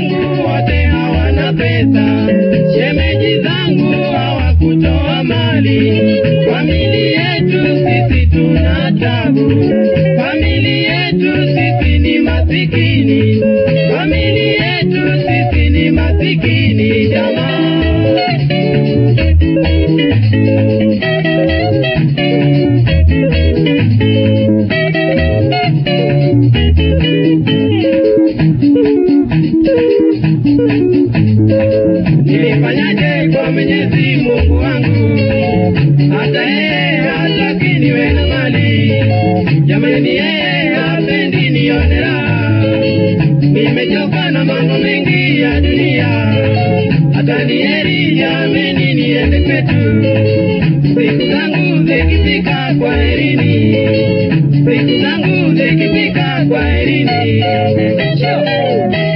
zangu wote hawana pesa, shemeji zangu hawakutoa mali. Famili yetu sisi tuna tabu, famili yetu sisi ni masikini, famili yetu sisi ni masikini jamaa. Nilifanyaje kwa Mwenyezi Mungu wangu, hata yeye hataki niwe na mali. Jamani, yeye hapendi nione raha. Nimechoka na mambo mengi ya dunia, hata ni heri jameni niende kwetu. Siku zangu zikifika, kwa herini. Siku zangu zikifika, kwa herini. Sure.